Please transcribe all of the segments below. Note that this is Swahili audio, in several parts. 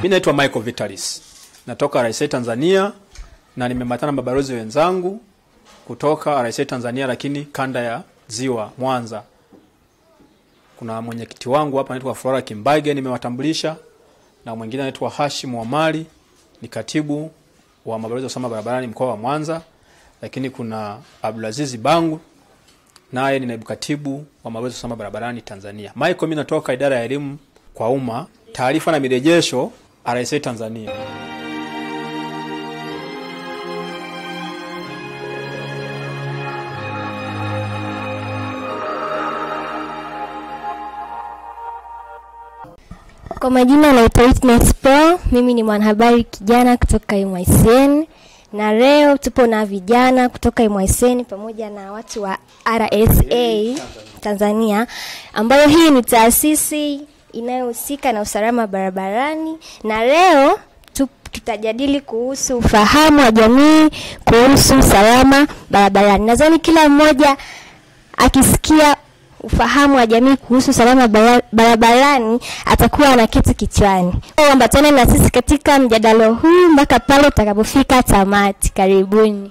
Mimi naitwa Michael Vitalis, natoka RSA Tanzania na nimeambatana na mabalozi wenzangu kutoka RSA Tanzania, lakini kanda ya Ziwa Mwanza. Kuna mwenyekiti wangu hapa anaitwa Flora Kimbage, nimewatambulisha na mwingine anaitwa Hashim Omari, ni katibu wa mabalozi wa usalama barabarani mkoa wa Mwanza, lakini kuna Abdulaziz Bangu naye ni naibu katibu wa mabalozi wa usalama barabarani Tanzania. Michael, mimi natoka idara ya elimu kwa umma, taarifa na mirejesho RSA Tanzania. Kwa majina naitwa Witness Paul, mimi ni mwanahabari kijana kutoka MICN na leo tupo na vijana kutoka MICN pamoja na watu wa RSA Tanzania, ambayo hii ni taasisi inayohusika na usalama barabarani, na leo tu- tutajadili kuhusu ufahamu wa jamii kuhusu usalama barabarani. Nadhani kila mmoja akisikia ufahamu wa jamii kuhusu usalama bara- barabarani atakuwa na kitu kichwani. Ambatane na sisi katika mjadala huu mpaka pale utakapofika tamati. Karibuni.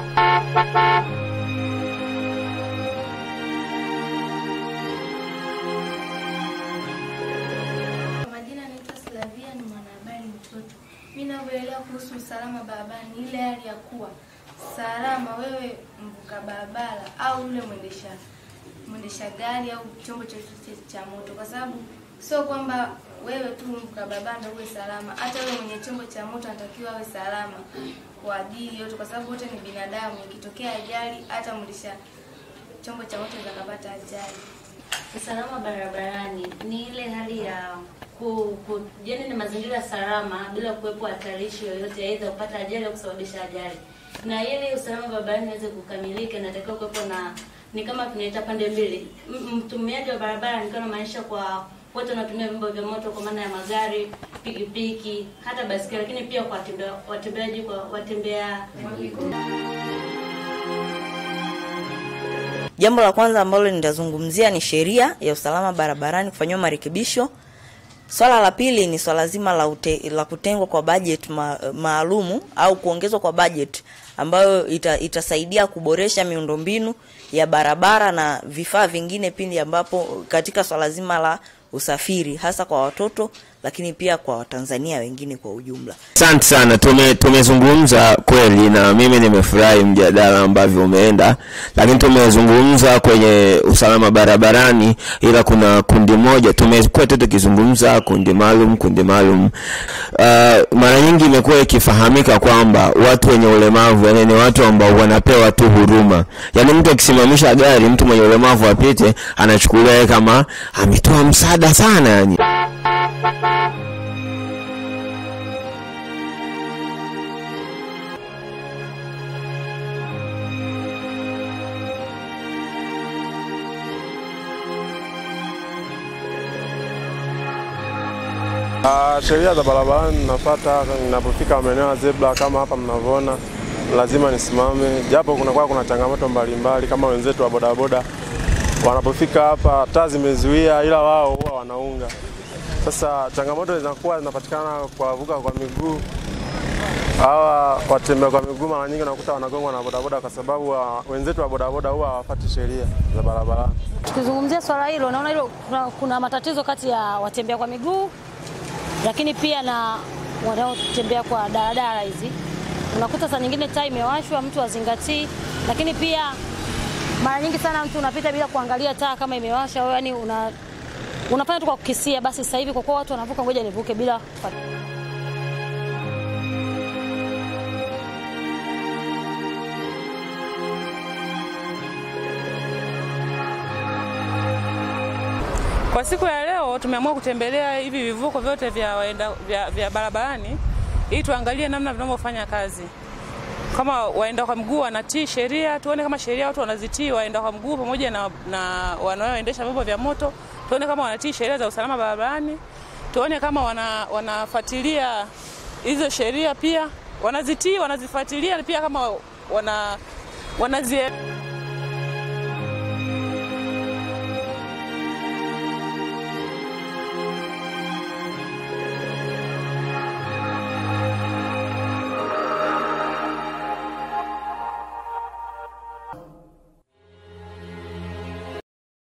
Kwa majina naitwa Slavia, ni mwanahabari mtoto. Mimi ninavyoelewa kuhusu usalama barabarani ni ile hali ya kuwa salama wewe mvuka barabara au yule mwendesha mwendesha gari au chombo chochote cha moto, kwa sababu sio kwamba wewe tu mvuka barabara ndio uwe salama, hata yule mwenye chombo cha moto anatakiwa awe salama kwa ajili yote, kwa sababu wote ni binadamu. Ikitokea ajali, hata mwendesha chombo cha moto anaweza kapata ajali. Usalama barabarani ni ile hali ya ku, ku yani ni mazingira salama bila kuwepo hatarishi yoyote, aidha kupata ajali au kusababisha ajali. Na ili usalama barabarani uweze kukamilika, inatakiwa kuwepo na ni kama tunaita pande mbili. M- Mtumiaji wa barabara ni kama maanisha kwa wote wanatumia vyombo vya moto, kwa maana ya magari, pikipiki, hata basikeli, lakini pia kwa watembea- watembeaji, kwa watembea miguu. Jambo la kwanza ambalo nitazungumzia ni sheria ya usalama barabarani kufanyiwa marekebisho. Swala la pili ni swala zima la, ute, la kutengwa kwa budget ma, maalumu au kuongezwa kwa budget ambayo ita, itasaidia kuboresha miundombinu ya barabara na vifaa vingine pindi ambapo katika swala zima la usafiri hasa kwa watoto lakini pia kwa Watanzania wengine kwa ujumla. Asante sana, tume tumezungumza kweli, na mimi nimefurahi mjadala ambavyo umeenda, lakini tumezungumza kwenye usalama barabarani, ila kuna kundi moja tumekuwa tu tukizungumza kundi maalum, kundi maalum. Uh, mara nyingi imekuwa ikifahamika kwamba watu wenye ulemavu yani ni watu ambao wanapewa tu huruma, yani mtu akisimamisha gari, mtu mwenye ulemavu apite, anachukuliwa yeye kama ametoa msaada sana yani. Ah, sheria za barabarani nafuata ninapofika maeneo ya zebra kama hapa mnavyoona, lazima nisimame, japo kunakuwa kuna changamoto mbalimbali kama wenzetu wa bodaboda wanapofika hapa taa zimezuia, ila wao huwa wanaunga. Sasa changamoto zinakuwa zinapatikana kwa wavuka kwa miguu. Hawa watembea kwa miguu mara nyingi unakuta wanagongwa na bodaboda kwa sababu wa, wenzetu wa bodaboda huwa hawafuati sheria za barabarani. Tukizungumzia swala hilo, naona hilo kuna, kuna matatizo kati ya watembea kwa miguu lakini pia na wanaotembea kwa daladala hizi. Unakuta saa nyingine taa imewashwa, mtu azingatii, lakini pia mara nyingi sana mtu unapita bila kuangalia taa kama imewasha, au yani una unafanya tu kwa kukisia. Basi sasa hivi kwa kuwa watu wanavuka, ngoja nivuke bila kufuata. Kwa siku ya leo tumeamua kutembelea hivi vivuko vyote vya, waenda, vya, vya barabarani ili tuangalie namna vinavyofanya kazi. Kama waenda kwa mguu wanatii sheria, tuone kama sheria watu wanazitii waenda kwa mguu pamoja na, na wanaoendesha vyombo vya moto, tuone kama wanatii sheria za usalama barabarani, tuone kama wana, wanafuatilia hizo sheria pia wanazitii, wanazifuatilia pia kama wana, wanazie